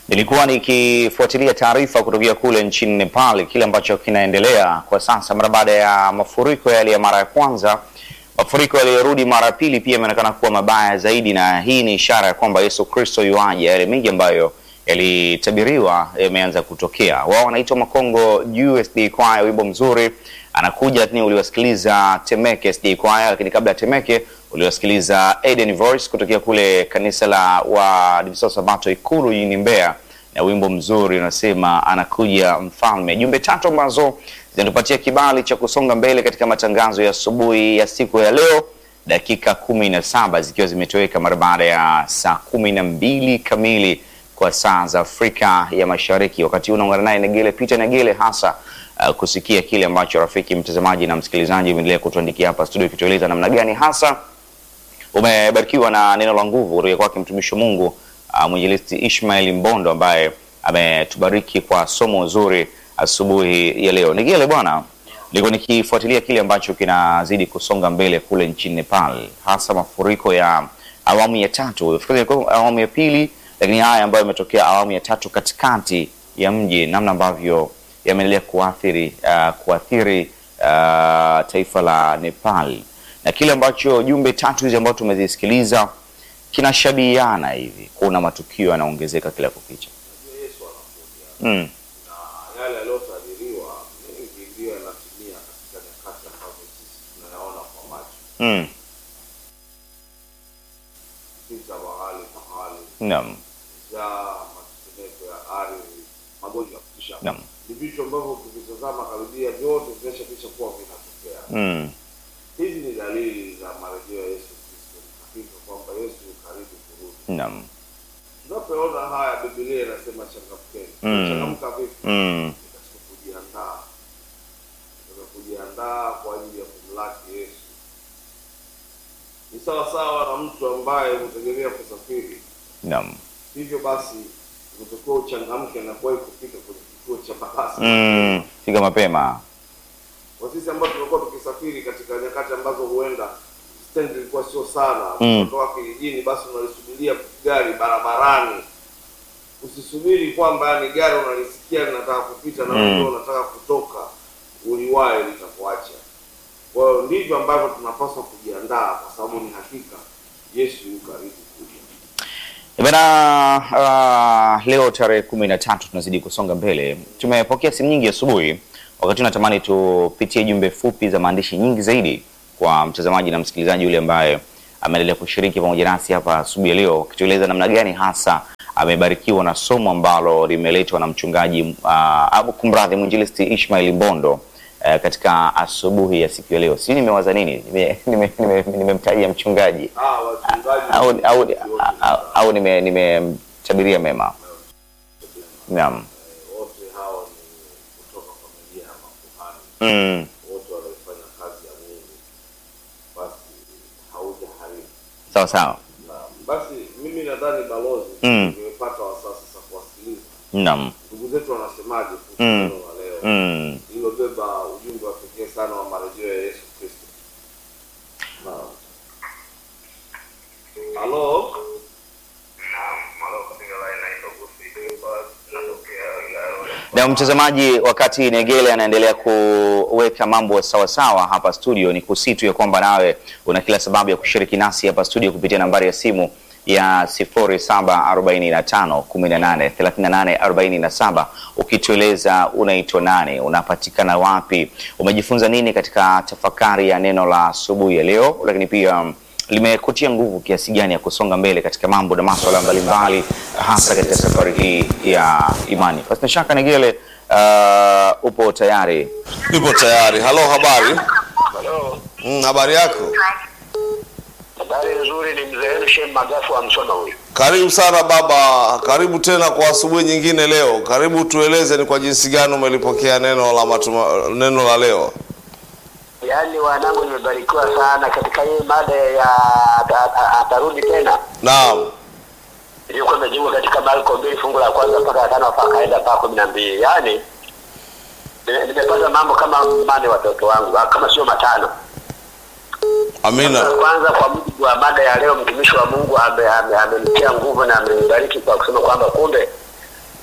Nilikuwa nikifuatilia taarifa kutokea kule nchini Nepal, kile ambacho kinaendelea kwa sasa mara baada ya mafuriko yale ya mara ya kwanza. Mafuriko yaliyorudi mara ya pili pia yameonekana kuwa mabaya zaidi, na hii ni ishara ya kwamba Yesu Kristo yuaja. Yale mengi ambayo yalitabiriwa yameanza kutokea. Wao wanaitwa Makongo USD Choir, wimbo mzuri anakuja, lakini uliwasikiliza Temeke SD Choir, lakini kabla ya Temeke uliwasikiliza Eden Voice kutokea kule kanisa la Waadventista Sabato Ikulu jijini Mbeya, na wimbo mzuri unasema anakuja mfalme. Jumbe tatu ambazo zinatupatia kibali cha kusonga mbele katika matangazo ya asubuhi ya siku ya leo, dakika kumi na saba zikiwa zimetoweka mara baada ya saa kumi na mbili kamili kwa saa za Afrika ya Mashariki. Wakati huu unaungana naye Negele Peter Negele hasa uh, kusikia kile ambacho rafiki mtazamaji na msikilizaji umeendelea kutuandikia hapa studio, ikitueleza namna gani hasa umebarikiwa na neno la nguvu kutoka kwake mtumishi wa Mungu uh, mwinjilisti Ishmael Mbondo ambaye ametubariki kwa somo zuri asubuhi ya leo. Negele bwana, nilikuwa nikifuatilia kile ambacho kinazidi kusonga mbele kule nchini Nepal, hasa mafuriko ya awamu ya tatu, fikiri ilikuwa awamu ya pili, lakini haya ambayo yametokea awamu ya tatu katikati ya mji, namna ambavyo yameendelea kuathiri uh, kuathiri uh, taifa la Nepal na kile ambacho jumbe tatu hizi ambazo tumezisikiliza kinashabihiana hivi, kuna matukio yanaongezeka kila kukicha. Yesu anakuja Mm. na yale yaliyotabiriwa mengi ndiyo yanatimia katika nyakati ambazo sisi tunayaona kwa macho, Mm. vita mahali mahali, Naam. njaa, matetemeko ya ardhi, magonjwa ya kutisha. Naam. Ni vitu ambavyo ukivitazama karibia vyote vimeshakwisha kuwa vinatokea. Mm. Hizi ni dalili za marejeo ya Yesu Kristo, ni hakika kwamba Yesu yu karibu kurudi. Naam. Tunapoona haya, Biblia inasema changamkeni. Mm. Changamka vipi? Mm. Ni katika kujiandaa, katika kujiandaa kwa ajili ya kumlaki Yesu. Ni sawa sawa na mtu ambaye hutegemea kusafiri, Naam. hivyo basi unatakiwa uchangamke na kuwahi kufika kwenye kituo cha mabasi. Mm. Fika mapema. Kwa sisi ambao tumekuwa tukisafiri katika nyakati ambazo huenda stendi ilikuwa sio sana, Mm. kutoka kijijini, basi unalisubiria gari barabarani. Usisubiri kwamba yani gari unalisikia linataka kupita na Mm. wewe unataka kutoka, uliwahi litakuacha. Kwa hiyo ndivyo ambavyo tunapaswa kujiandaa, kwa sababu ni hakika Yesu yu karibu kuja. Bana, uh, leo tarehe kumi na tatu tunazidi kusonga mbele. Tumepokea simu nyingi asubuhi, wakati natamani tupitie jumbe fupi za maandishi nyingi zaidi kwa mtazamaji na msikilizaji yule ambaye ameendelea kushiriki pamoja nasi hapa asubuhi ya leo, akitueleza namna gani hasa amebarikiwa na somo ambalo limeletwa na mchungaji uh, abu kumradhi, mwinjilisti Ishmael Mbondo eh, katika asubuhi ya siku ya leo. Sijui nimewaza nini, nimemtajia nime, nime, nimemtajia mchungaji Ah, wachungaji au, au, wote au, au nime nimemtabiria mema. Naam. wote hao ni kutoka familia ya makuhani Mm. wote wanaifanya kazi ya Mungu, basi haujaharibu. Sawa sawa. Na basi mimi nadhani balozi, Mm. nimepata wasaa sasa kuwasikiliza Naam. ndugu zetu wanasemaje kuhusu Mm. neno la leo Mm. lililobeba ujumbe wa pekee sana wa marejeo ya Yesu Kristo. Naam. Halo, Na mtazamaji, wakati Negele anaendelea kuweka mambo sawa sawa hapa studio, ni kusitu ya kwamba nawe una kila sababu ya kushiriki nasi hapa studio kupitia nambari ya simu ya 0745 18 38 47 ukitueleza unaitwa nani, unapatikana wapi, umejifunza nini katika tafakari ya neno la asubuhi ya leo, lakini pia um, limekutia nguvu kiasi gani ya kusonga mbele katika mambo na masuala mbalimbali hasa katika safari hii ya imani. Pasina shaka Negele, uh, upo tayari? Nipo tayari. Halo, habari? Halo, Mm, habari yako? habari nzuri. Ni mzee wenu Shem Magafu wa Msoma huyu. Karibu sana baba, karibu tena kwa asubuhi nyingine leo. Karibu tueleze ni kwa jinsi gani umelipokea neno la matuma, neno la leo. Yaani wanangu, nimebarikiwa sana katika hii mada ya ata- ata- atarudi tena. Naam. Ilikuwa imejengwa katika Marko mbili fungu la kwanza mpaka la tano mpaka kaenda mpaka kumi na mbili. Yaani nime- nimepata mambo kama mane watoto wangu, ah, kama sio matano. Amina. Kwanza, kwa mujibu wa mada ya leo, mtumishi wa Mungu ame- ame- amenitia nguvu na amenibariki kwa kusema kwamba kumbe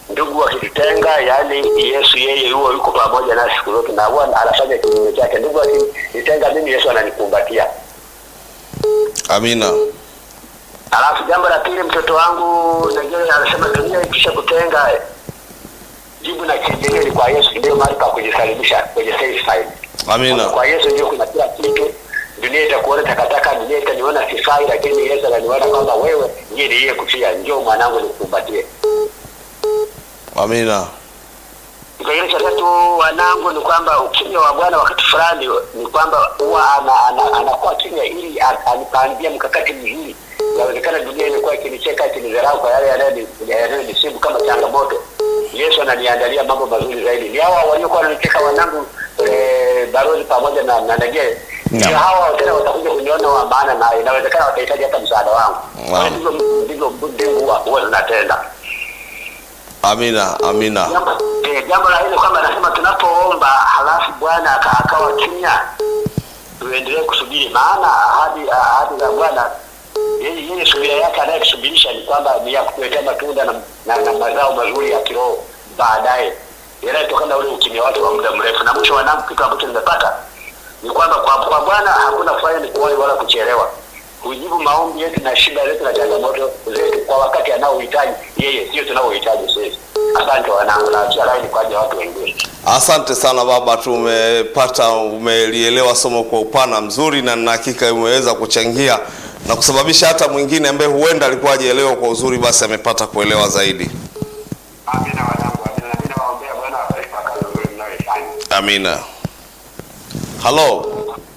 ndugu wakitutenga, yaani Yesu yeye huwa yuko pamoja nasi siku zote, na huwa anafanya kinyume chake. Ndugu akinitenga mimi, Yesu ananikumbatia. Amina. Alafu jambo la pili, mtoto wangu Negere anasema dunia ikisha kutenga, jibu na kimbilio ni kwa Yesu, ndio mahali pa kujisalimisha kwenye safe side. Amina. Kwa Yesu ndio kuna kila kitu. Dunia itakuona takataka, dunia itaniona sifai, lakini Yesu ananiona kwamba wewe ndiye niliyekufia. Njoo mwanangu, nikukumbatie. Amina. Kipengele cha tatu, wanangu, ni kwamba ukimya wa Bwana wakati fulani ni kwamba huwa ana- ana- anakuwa kimya ili a- anipangie mkakati mzuri. Inawezekana dunia imekuwa ikinicheka ikinidharau kwa yale yanayoni- yanayonisibu kama changamoto. Yesu ananiandalia mambo mazuri zaidi. Ni hawa waliokuwa wananicheka wanangu, eh, Barozi pamoja na na Negere, ndio Naam. hawa tena watakuja kuniona wa maana, na inawezekana watahitaji hata msaada wangu. Naam. Ndivyo ndivyo ndivyo huwa huwa zinatenda. Amina. Amina. Jambo eh, jambo la hili kwamba anasema tunapoomba halafu Bwana aka- akawa kimya, tuendelee kusubiri, maana ahadi ahadi za Bwana yeye yeye subira yake anayetusubirisha ni kwamba ni ya kutuletea matunda na, na, na mazao mazuri ya kiroho baadaye yanayotokana na ule ukimya wake wa muda mrefu. Na mwisho wanangu, kitu ambacho nimepata ni kwamba kwa, kwa Bwana hakuna kufanya ni kuwahi wala kuchelewa. Hujibu maombi yetu na shida zetu na changamoto zetu kwa wakati anaohitaji yeye, sio tunaohitaji sisi. Asante wanangu, na achia laini kwa ajili ya watu wengine. Asante sana baba, tumepata umelielewa somo kwa upana mzuri, na nina hakika umeweza kuchangia na kusababisha hata mwingine ambaye huenda alikuwa hajaelewa kwa uzuri, basi amepata kuelewa zaidi. Amina wanangu, amina. Na mimi nawaombea Bwana awabariki kwa kazi nzuri mnayoifanya. Amina. Halo,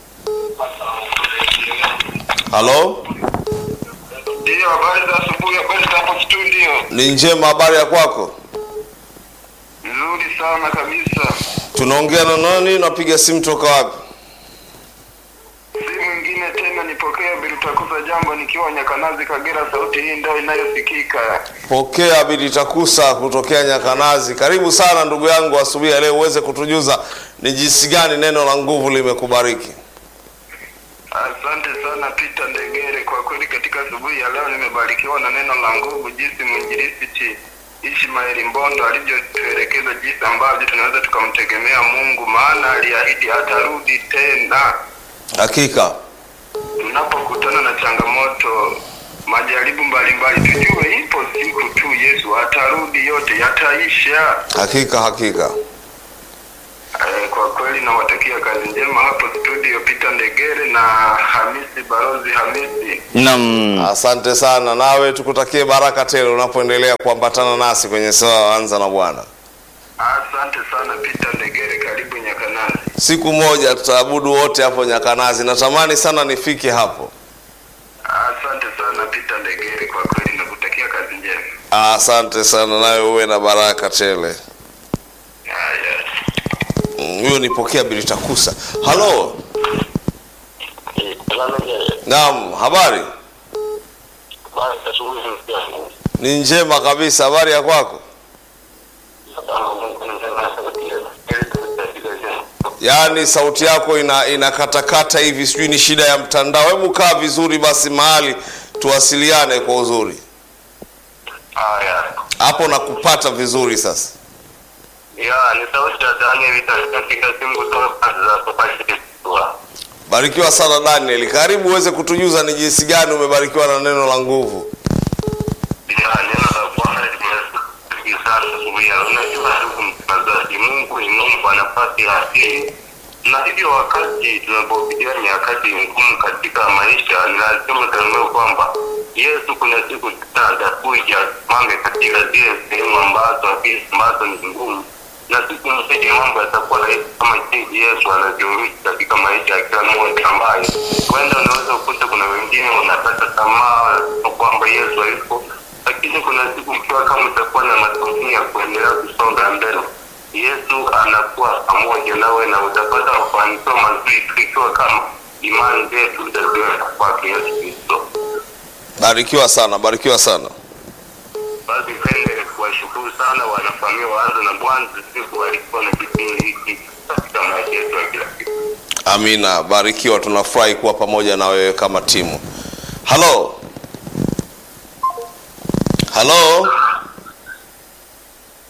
halo, Ndio, habari za asubuhi, habari za hapo studio. ni njema. Habari ya kwako? Nzuri sana kabisa. Tunaongea na nani? Napiga simu toka wapi? Si mwingine tena, nipokea Bilutakuza jambo nikiwa Nyakanazi, Kagera. Sauti hii ndio inayosikika. Pokea Bidi Takusa kutokea Nyakanazi. Karibu sana ndugu yangu, asubuhi ya leo uweze kutujuza ni jinsi gani neno la nguvu limekubariki. Asante sana Peter Ndegere, kwa kweli katika asubuhi ya leo nimebarikiwa na neno la nguvu, jinsi mwinjilisti Ishmaeli Mbondo alivyotuelekeza jinsi ambavyo tunaweza tukamtegemea Mungu, maana aliahidi atarudi tena. Hakika Tunapokutana na changamoto, majaribu mbalimbali, tujue ipo siku tu Yesu atarudi, yote yataisha. hakika hakika. Eh, kwa kweli nawatakia kazi njema hapo studio, Peter Ndegere na Hamisi Barozi Hamisi. Naam. Asante sana, nawe tukutakie baraka tele unapoendelea kuambatana nasi kwenye sawa anza na Bwana. Asante sana Peter Ndegere, karibu Nyakanazi. Siku moja tutaabudu wote hapo Nyakanazi. Natamani sana nifike hapo. Asante sana Peter Ndegere, kwa kweli nakutakia kazi njema. Asante sana, nawe uwe na baraka tele. Haya. Mm, Huyo nipokea Bilitakusa. Halo, naam, habari ni njema kabisa. Habari ya kwako? Yaani sauti yako ina inakatakata hivi, sijui ni shida ya mtandao. Hebu kaa vizuri basi mahali tuwasiliane kwa uzuri Haya. hapo, nakupata vizuri sasa. Ya, ni sauti ya Daniel katika simu kutoka pande za Sopashitiwa. Barikiwa sana Daniel, karibu uweze kutujuza ni jinsi gani umebarikiwa na neno la nguvu. Ya, neno la Bwana limetukia sana asubuhi ya leo. Unajua ndugu mtangazaji, Mungu ni Mungu kwa nafasi ya asili, na hivyo wakati tunapopitia nyakati ngumu katika maisha, ni lazima tutambue kwamba Yesu kuna siku tena atakuja mame katika zile sehemu ambazo ambazo ni ngumu, na siku moja mambo yatakuwa rahisi kama jinsi Yesu anavyoishi katika maisha ya kila mmoja, ambaye huenda unaweza kukuta kuna wengine wanakata tamaa kwamba Yesu hayupo lakini kuna siku ikiwa kama utakuwa na matumaini ya kuendelea kusonga mbele, Yesu anakuwa pamoja nawe na utapata mafanikio mazuri tu ikiwa kama imani zetu zitaziweka kwake Yesu Kristo. Barikiwa sana, barikiwa sana. Basi pende kuwashukuru sana wanafamilia waanze na Bwana siku walikuwa na kipindi hiki katika maisha yetu ya kila siku. Amina, barikiwa. Tunafurahi kuwa pamoja na wewe kama timu. Halo, halo,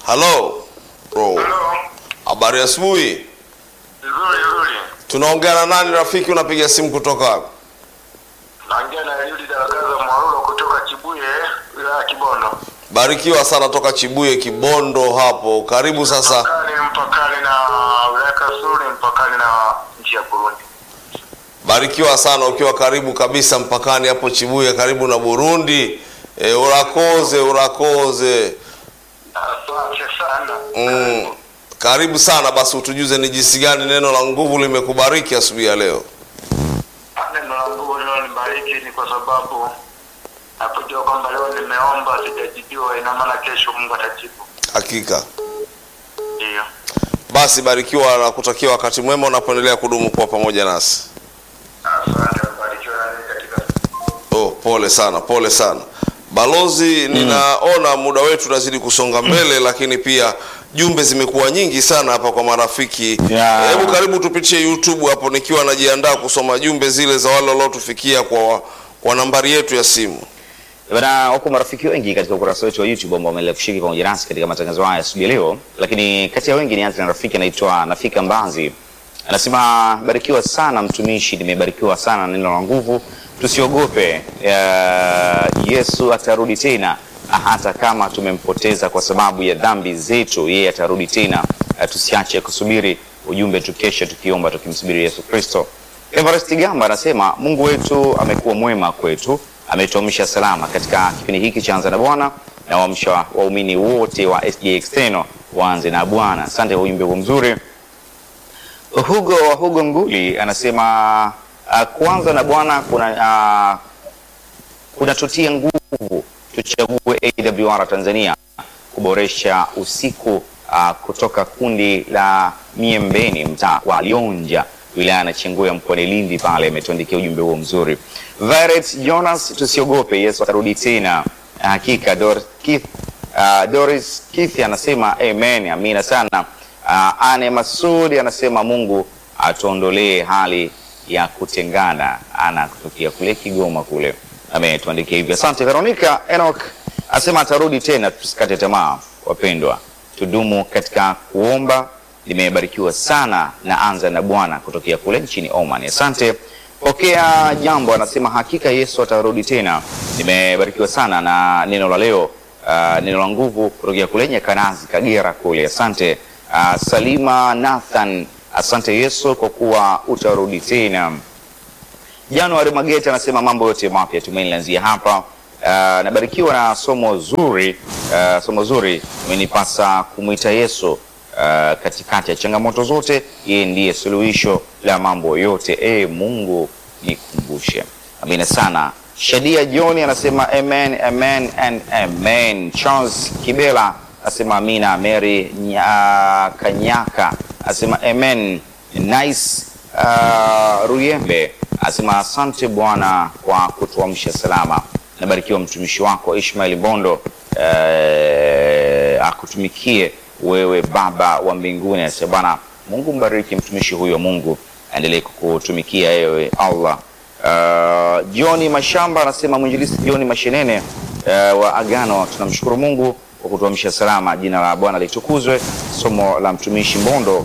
halo bro Halo. habari ya asubuhi Nzuri nzuri. tunaongea na nani rafiki unapiga simu kutoka wapi Naongea na Yudi Darakaza Mwarulo kutoka Chibuye, wilaya ya Kibondo. barikiwa sana toka chibuye kibondo hapo karibu sasa Mpakani mpakani na wilaya Kasulu, mpakani na nchi ya Burundi. barikiwa sana ukiwa karibu kabisa mpakani hapo chibuye karibu na burundi e, urakoze urakoze Asante sana. mm. karibu sana basi utujuze ni jinsi gani neno la nguvu limekubariki asubuhi ya leo Neno la Mungu leo nibariki ni kwa sababu napojua kwamba leo nimeomba sijajibiwa, ina maana kesho Mungu atajibu. hakika Ndio. basi barikiwa na kutakia wakati mwema unapoendelea kudumu kuwa pamoja nasi Asante, mbarikiwe na ninyi katika oh, pole sana pole sana balozi ninaona muda wetu unazidi kusonga mbele lakini pia jumbe zimekuwa nyingi sana hapa kwa marafiki Yeah. hebu karibu tupitie youtube hapo nikiwa najiandaa kusoma jumbe zile za wale waliotufikia kwa, kwa nambari yetu ya simu Bana, wako marafiki wengi katika ukurasa wetu wa YouTube ambao wameendelea kushiriki pamoja nasi katika matangazo haya asubuhi ya leo, lakini kati ya wengi nianze na rafiki anaitwa Nafika Mbanzi. Anasema barikiwa sana mtumishi, nimebarikiwa sana na neno la nguvu, tusiogope. Uh, Yesu atarudi tena, hata kama tumempoteza kwa sababu ya dhambi zetu, yeye atarudi tena. Uh, tusiache kusubiri ujumbe, tukesha tukiomba, tukimsubiri Yesu Kristo. Everest Gamba anasema Mungu wetu amekuwa mwema kwetu, ametuamsha salama katika kipindi hiki cha Anza na Bwana na waamsha waumini wote wa SJ External waanze na Bwana. Asante kwa ujumbe huo mzuri. Hugo wa Hugo Nguli anasema uh, kuanza na Bwana kuna uh, kunatutia nguvu tuchague AWR Tanzania kuboresha usiku uh, kutoka kundi la Miembeni mtaa wa Lionja wilaya na Chenguya mkoani Lindi pale ametuandikia ujumbe huo mzuri. Violet Jonas, tusiogope, Yesu atarudi tena. Hakika Dor Keith, uh, Doris Keith anasema amen, amina sana. Uh, Ane Masudi anasema Mungu atuondolee hali ya kutengana. Ana kutokea kule Kigoma kule ametuandikia hivyo. Asante Veronica Enoch asema atarudi tena, tusikate tamaa wapendwa, tudumu katika kuomba. Nimebarikiwa sana na anza na Bwana kutokea kule nchini Oman. Asante. Pokea jambo anasema hakika Yesu atarudi tena. Nimebarikiwa sana na neno la leo, uh, neno la nguvu kutokea kule Nyakanazi Kagera kule. Asante. Uh, Salima Nathan, asante Yesu kwa kuwa utarudi tena. Januari Magete anasema mambo yote mapya tumaini lanzia hapa. Uh, nabarikiwa na somo zuri uh, somo zuri imenipasa kumwita Yesu uh, katikati ya changamoto zote, yeye ndiye suluhisho la mambo yote. E Mungu nikumbushe. Amina sana. Shadia John anasema amen, amen and amen. Charles Kibela asema amina. Mary Nya, Kanyaka asema amen. Nice uh, Ruyembe asema asante Bwana kwa kutuamsha salama. Nabarikiwa mtumishi wako Ishmael Bondo uh, akutumikie wewe Baba wa mbinguni. Asema Bwana Mungu mbariki mtumishi huyo wa Mungu, aendelee kukutumikia wewe Allah. Uh, John Mashamba anasema mwinjilisti John Mashenene uh, wa Agano, tunamshukuru Mungu kwa kutuamsha salama. Jina la Bwana litukuzwe. Somo la mtumishi Mbondo,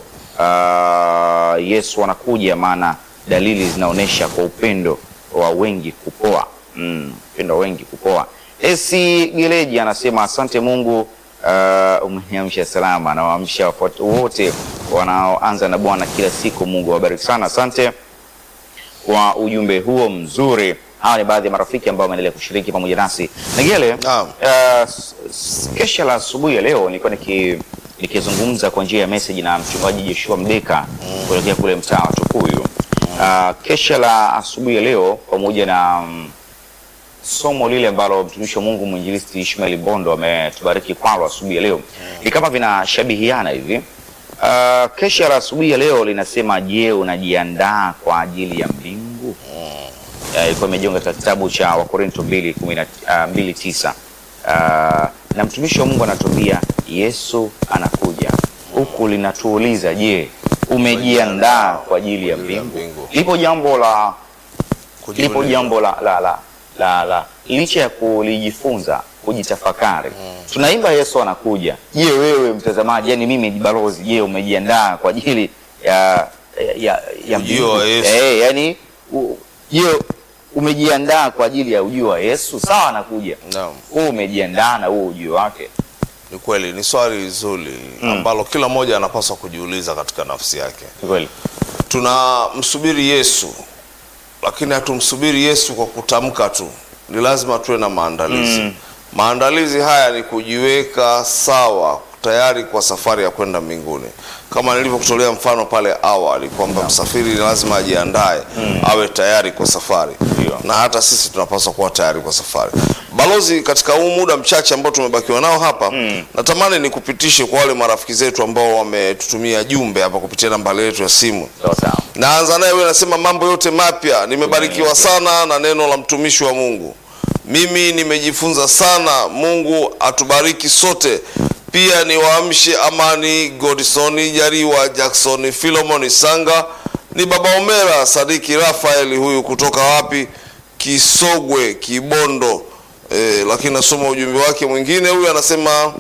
uh, Yesu anakuja, maana dalili zinaonyesha kwa upendo wa wengi kupoa. Mm, upendo wa wengi kupoa. Esi Geleji anasema asante Mungu, uh, umeniamsha salama na waamsha wafuat- wote wanaoanza na Bwana kila siku. Mungu awabariki sana, asante kwa ujumbe huo mzuri. Hawa ni baadhi ya marafiki ambao wameendelea kushiriki pamoja nasi. Nigele, Naam. uh, s- s- kesha la asubuhi ya leo nilikuwa niki nikizungumza kwa njia ya message na mchungaji Joshua Mdeka kuelekea kule mtaa wa Tukuyu. Uh, kesha la asubuhi ya leo pamoja na mm, somo lile ambalo mtumishi wa Mungu mwinjilisti Ishmael Bondo ametubariki kwalo asubuhi ya leo ni kama vinashabihiana hivi. Uh, kesha la asubuhi ya leo linasema, je, unajiandaa kwa ajili ya mbingu? Uh, ilikuwa imejiunga katika kitabu cha Wakorinto 2:9 uh, na mtumishi wa Mungu anatuambia Yesu anakuja, huku linatuuliza, je, umejiandaa kwa ajili ya mbingu? mbingu. Lipo jambo la lipo Kujiuliza. jambo la, la, la, la, la licha ya kulijifunza kujitafakari. Tunaimba Yesu anakuja. Je, wewe mtazamaji, yani mimi ni balozi, je, umejiandaa kwa ajili ya ya, ya Ujio wa Yesu. Eh, yani u- je, umejiandaa kwa ajili ya ujio wa Yesu? Sawa, anakuja. Naam. Wewe umejiandaa na huo ujio wake? Ni kweli, ni swali zuri ambalo kila mmoja anapaswa kujiuliza katika nafsi yake. Ni kweli. Tunamsubiri Yesu, lakini hatumsubiri Yesu kwa kutamka tu, ni lazima tuwe na maandalizi. Maandalizi haya ni kujiweka sawa, tayari kwa safari ya kwenda mbinguni, kama nilivyokutolea mfano pale awali kwamba msafiri ni lazima ajiandae, awe tayari kwa safari Ndio. na hata sisi tunapaswa kuwa tayari kwa safari. Balozi, katika huu muda mchache ambao tumebakiwa nao hapa natamani nikupitishe kwa wale marafiki zetu ambao wametutumia jumbe hapa kupitia nambari yetu ya simu. Sawa sawa. Naanza naye wewe, nasema mambo yote mapya. Nimebarikiwa sana na neno la mtumishi wa Mungu. Mimi nimejifunza sana. Mungu atubariki sote. Pia niwaamshe Amani Godson Jariwa, Jackson Philemon Sanga, ni baba Omera Sadiki Rafael, huyu kutoka wapi? Kisogwe, Kibondo. E, lakini nasoma ujumbe wake mwingine. Huyu anasema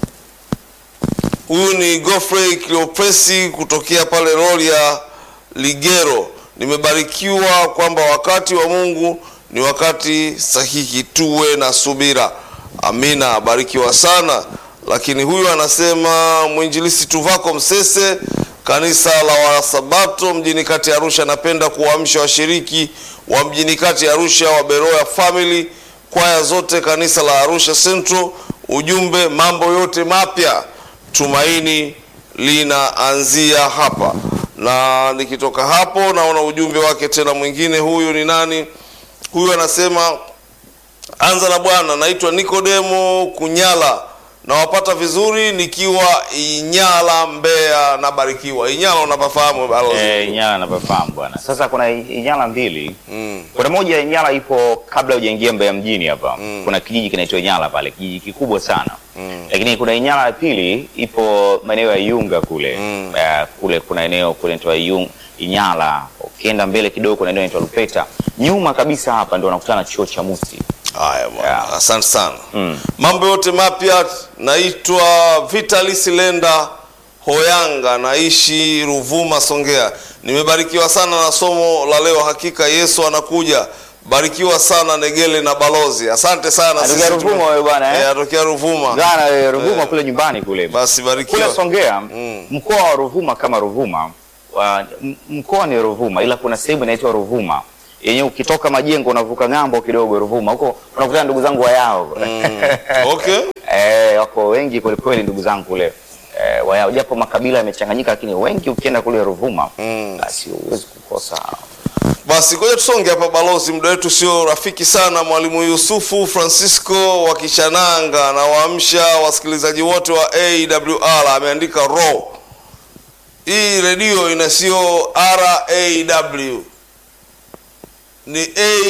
Huyu ni Godfrey Cleopresi kutokea pale Rorya Ligero. Nimebarikiwa kwamba wakati wa Mungu ni wakati sahihi, tuwe na subira. Amina, barikiwa sana. Lakini huyu anasema mwinjilisi Tuvako Msese, kanisa la Wasabato mjini kati ya Arusha, napenda kuwaamsha washiriki wa mjini kati ya Arusha wa Beroya Family, kwaya zote, kanisa la Arusha Central. Ujumbe, mambo yote mapya tumaini linaanzia hapa. Na nikitoka hapo, naona ujumbe wake tena mwingine. Huyu ni nani? Huyu anasema anza na Bwana, naitwa Nikodemo Kunyala, nawapata vizuri nikiwa Inyala, Mbeya. Nabarikiwa. Inyala unapafahamu balozi? Eh, Inyala napafahamu bwana. Sasa kuna I- Inyala mbili. Mm. Kuna moja Inyala ipo kabla hujaingia Mbeya mjini hapa. Kuna kijiji kinaitwa Inyala pale, kijiji kikubwa sana. Lakini kuna Inyala ya pili ipo maeneo ya Iunga kule. Eh, kule kuna eneo kule inaitwa Iung- Inyala. Ukienda mbele kidogo kuna eneo inaitwa Lupeta. Nyuma kabisa hapa ndio unakutana na chuo cha Musi. Haya bwana, Yeah. asante sana. Mambo yote mapya. Naitwa Vitalis Lenda Hoyanga, naishi Ruvuma, Songea. Nimebarikiwa sana na somo la leo. Hakika Yesu anakuja. Barikiwa sana Negele na balozi, asante sana. Atokea Sisi Ruvuma tume- wewe bwana, eh? Eh, atokea Ruvuma. Gana eh, Ruvuma kule nyumbani kule. Basi Kule barikiwa. Songea mkoa wa Ruvuma kama Ruvuma wa- m- mkoa ni Ruvuma, ila kuna sehemu inaitwa Ruvuma yenye ukitoka majengo unavuka ng'ambo kidogo Ruvuma huko unakutana ndugu zangu wayao Okay. eh, wako wengi kweli kweli ndugu zangu kule eh, wayao, japo makabila yamechanganyika, lakini wengi ukienda kule Ruvuma basi huwezi kukosa Basi ngoja tusonge hapa balozi, muda wetu sio rafiki sana. Mwalimu Yusufu Francisco wa Kishananga anawaamsha wasikilizaji wote wa AWR, ameandika ro. Hii redio ina sio RAW, ni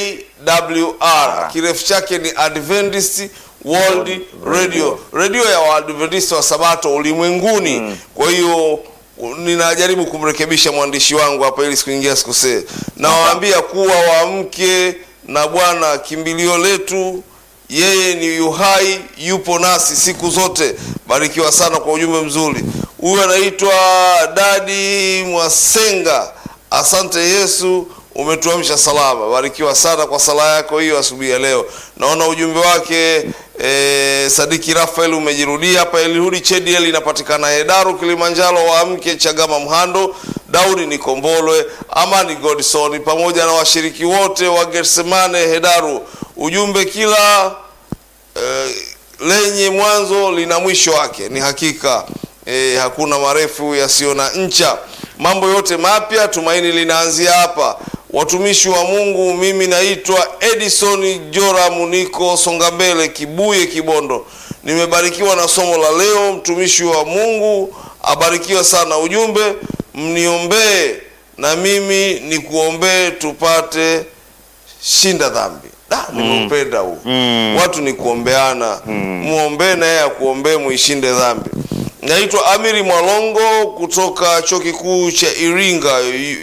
AWR, kirefu chake ni Adventist World Radio, redio ya Waadventist wa Sabato ulimwenguni. Kwa hiyo ninajaribu kumrekebisha mwandishi wangu hapa ili sikuingia sikusee. Nawaambia kuwa waamke na Bwana kimbilio letu, yeye ni yuhai, yupo nasi siku zote. Barikiwa sana kwa ujumbe mzuri. Huyu anaitwa Dadi Mwasenga. Asante Yesu, umetuamsha salama. Barikiwa sana kwa sala yako hiyo asubuhi ya leo. Naona ujumbe wake e, Sadiki Rafael umejirudia hapa. Elihudi Chediel inapatikana Hedaru, Kilimanjaro. Waamke Chagama, Mhando, Daudi Nikombolwe, Amani Godson pamoja na washiriki wote wa Getsemane Hedaru. Ujumbe kila eh, lenye mwanzo lina mwisho wake. Ni hakika eh, hakuna marefu yasiyo na ncha. Mambo yote mapya, tumaini linaanzia hapa. Watumishi wa Mungu, mimi naitwa Edison Joram, niko Songambele, Kibuye, Kibondo. Nimebarikiwa na somo la leo. Mtumishi wa Mungu abarikiwe sana. Ujumbe, mniombee na mimi nikuombee tupate shinda dhambi. Da, nimeupenda huu watu ni kuombeana, muombee na yeye akuombee, muishinde dhambi. Naitwa Amiri Mwalongo kutoka chuo kikuu cha Iringa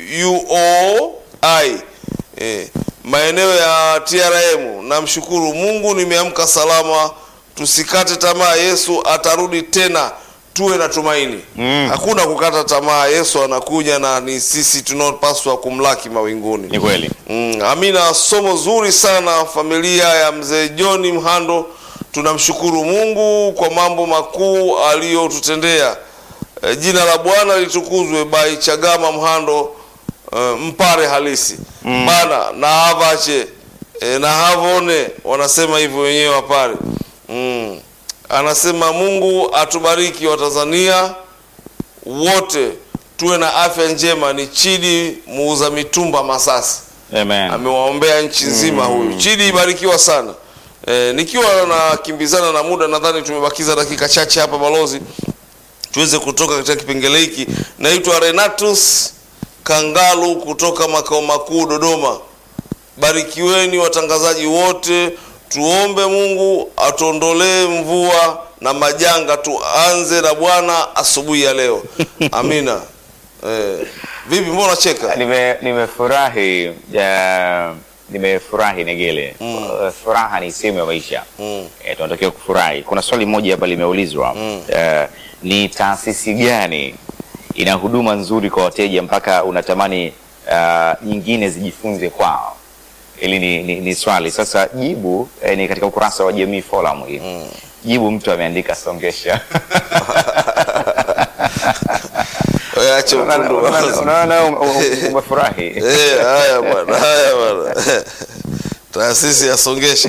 UOI, eh, maeneo ya TRM. Namshukuru Mungu nimeamka salama tusikate tamaa yesu atarudi tena tuwe na tumaini Mm. hakuna kukata tamaa yesu anakuja na ni sisi tunaopaswa kumlaki mawinguni Ni kweli. Mm, Amina, somo zuri sana familia ya mzee John Mhando. Tunamshukuru Mungu kwa mambo makuu aliyotutendea. E, jina la Bwana litukuzwe. Bai Chagama Mhando, e, mpare halisi mm. bana na havache e, na havone wanasema hivyo wenyewe wapare mm. Anasema Mungu atubariki Watanzania wote tuwe na afya njema. Ni Chidi muuza mitumba Masasi Amen. amewaombea nchi nzima huyu Chidi, ibarikiwa sana. E, nikiwa nakimbizana na muda, nadhani tumebakiza dakika chache hapa balozi, tuweze kutoka katika kipengele hiki. Naitwa Renatus Kangalu kutoka makao makuu Dodoma. Barikiweni watangazaji wote, tuombe Mungu atuondolee mvua na majanga, tuanze na Bwana asubuhi ya leo. Amina. E, vipi, mbona cheka? Nime- nimefurahi ja, nimefurahi Negele. Uh, Furaha ni sehemu ya maisha Mm. eh, tunatakiwa kufurahi. Kuna swali moja hapa limeulizwa eh, ni taasisi gani ina huduma nzuri kwa wateja mpaka unatamani uh, nyingine zijifunze kwao? Hili ni, ni, ni swali sasa. Jibu eh, ni katika ukurasa wa Jamii Forum hii. Jibu mtu ameandika songesha. Wewe acha utundu basi. Unaona ume- ume- umefurahi. Eh, haya bwana, haya bwana. Taasisi ya Songesha.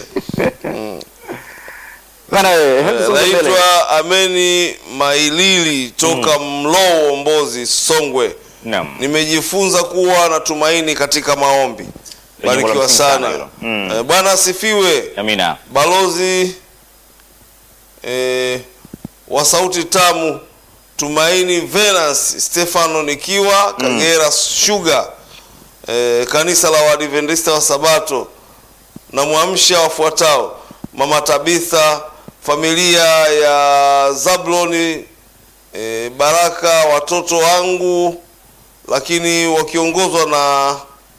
Bana wewe, hebu songa mbele. Naitwa Ameni Mailili toka Mlowo Mbozi, Songwe. Naam. Nimejifunza kuwa na tumaini katika maombi. Jambo la Barikiwa msingi sana sana. hilo. Mm. Eh, Bwana asifiwe. Amina. Balozi eh, wa sauti tamu Tumaini Venance Stefano nikiwa Kagera Sugar eh, kanisa la Waadventista wa Sabato na mwamsha wafuatao Mama Tabitha, familia ya Zabloni eh, Baraka, watoto wangu, lakini wakiongozwa na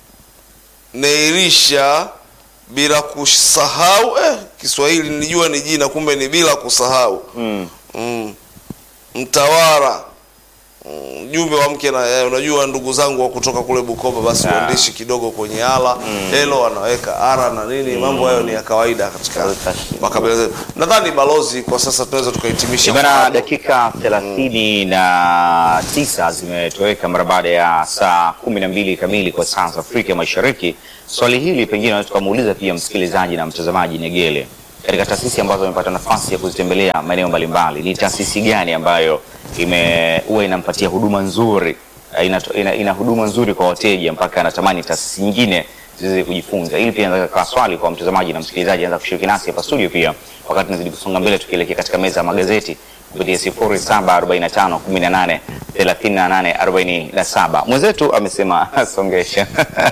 Neirisha bila kusahau eh, Kiswahili nilijua ni jina, kumbe ni bila kusahau Mm. mm. Mtawara Mm, jumbe wa mke na eh, unajua ndugu zangu wa kutoka kule Bukoba, basi Ah. uandishi kidogo kwenye ala helo wanaweka ara na nini, mambo hayo ni ya kawaida katika makabila zetu. Nadhani balozi, kwa sasa tunaweza tukahitimisha Bana, mkutano. dakika thelathini na tisa zimetoweka mara baada ya saa kumi na mbili kamili kwa saa za Afrika Mashariki. Swali hili pengine tunaweza tukamuuliza pia msikilizaji na mtazamaji Negele, katika taasisi ambazo amepata nafasi ya kuzitembelea maeneo mbalimbali, ni taasisi gani ambayo ime huwa inampatia huduma nzuri eh, ina, ina, ina huduma nzuri kwa wateja mpaka anatamani taasisi nyingine ziweze kujifunza. Hili pia inaweza kuwa swali kwa mtazamaji na msikilizaji, anaweza kushiriki nasi hapa studio pia, wakati tunazidi kusonga mbele tukielekea katika meza ya magazeti kupitia 0745 18 38 47. Mwenzetu amesema songesha.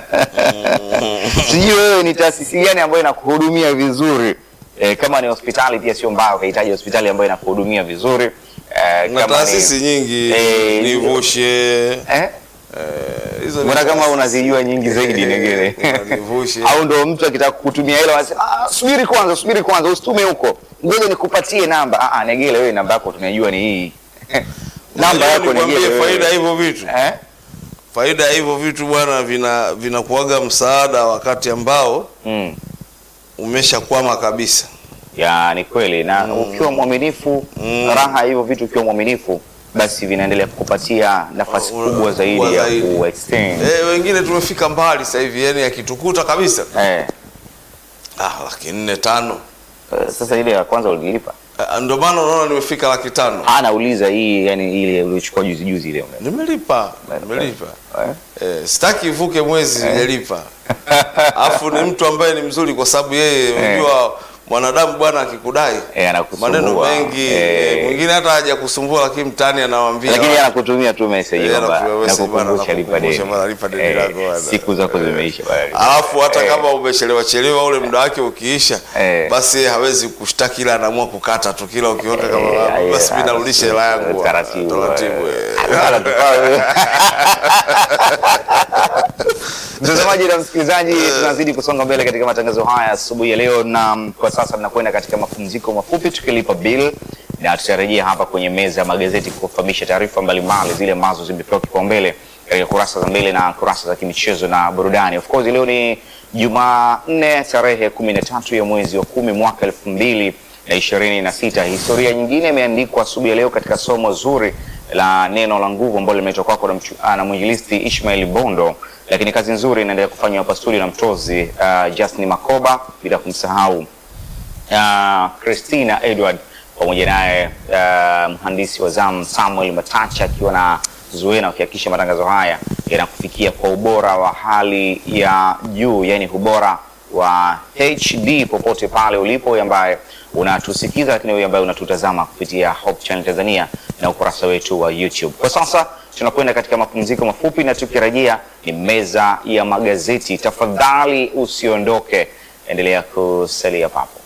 Sijui wewe ni taasisi gani ambayo inakuhudumia vizuri? E, kama ni hospitali pia sio mbaya ukahitaji hospitali ambayo inakuhudumia vizuri. E, na taasisi nyingi Eh, nivushe eh? eh, hizo ni Mbona kama taasisi. unazijua nyingi zaidi Negere? Nivushe. Au ndo mtu akitaka kukutumia hela anasema ah, subiri kwanza, subiri kwanza, usitume huko, ngoja nikupatie namba. Ah, ah, Negere, wewe namba yako tunajua ni hii namba Unajua yako nikwambie Negere. wewe. faida ya hivyo vitu eh? faida ya hivyo vitu bwana vina vinakuaga msaada wakati ambao mm. umeshakwama kabisa ya ni kweli na ukiwa mwaminifu raha ya hivyo vitu ukiwa mwaminifu basi vinaendelea kukupatia nafasi Uh, kubwa zaidi kubwa ya zaidi. ku extend eh, wengine tumefika mbali sasa hivi yani akitukuta kabisa eh. ah, laki nne tano eh, sasa ile ya kwanza ulilipa Ah, ndio maana unaona nimefika laki tano Ah, nauliza hii yani ile uliochukua juzi juzi ile nimelipa nimelipa eh? eh, sitaki ivuke mwezi sijalipa alafu ni mtu ambaye ni mzuri kwa sababu yeye unajua mwanadamu bwana akikudai Eh, anakusumbua. maneno mengi Eh. eh, mwingine hata haja kusumbua lakini mtaani anawambia lakini anakutumia tu message Eh, kwamba anakutumia message bwana, nakukumbusha lipa deni nakukumbusha bwana, lipa deni Eh, lako bwana. siku zako zimeisha bwana. alafu hata Eh. kama umechelewa chelewa ule muda wake ukiisha Eh. basi yeye hawezi kushtaki ila anaamua kukata tu kila ukiweka kama Eh, basi eh, mimi narudisha hela yangu taratibu, taratibu eh. eh. Wala tupawe. Mtazamaji na msikilizaji, tunazidi kusonga mbele katika matangazo haya asubuhi ya leo, na mm, kwa sasa tunakwenda katika mapumziko mafupi tukilipa bill, na tutarejea hapa kwenye meza ya magazeti kufahamisha taarifa mbalimbali zile ambazo zimepewa kipaumbele katika kurasa za mbele na kurasa za kimichezo na burudani. Of course leo ni Jumanne tarehe kumi na tatu ya mwezi wa kumi mwaka elfu mbili na ishirini na sita. Historia nyingine imeandikwa asubuhi ya leo katika somo zuri la neno la nguvu ambalo limeletwa kwako na mchu- ah, na mwinjilisti Ishmael Bondo, lakini kazi nzuri inaendelea kufanywa hapa studio na mtozi uh, Justin Makoba, bila kumsahau uh, Christina Edward pamoja naye uh, mhandisi wa zamu Samuel Matacha akiwa na Zuena wakihakikisha matangazo haya yanakufikia kwa ubora wa hali ya juu, yani ubora wa HD popote pale ulipo, wewe ambaye unatusikiza, lakini wewe ambaye unatutazama kupitia Hope Channel Tanzania na ukurasa wetu wa YouTube. Kwa sasa tunakwenda katika mapumziko mafupi, na tukirejea ni meza ya magazeti. Tafadhali usiondoke, endelea kusalia papo.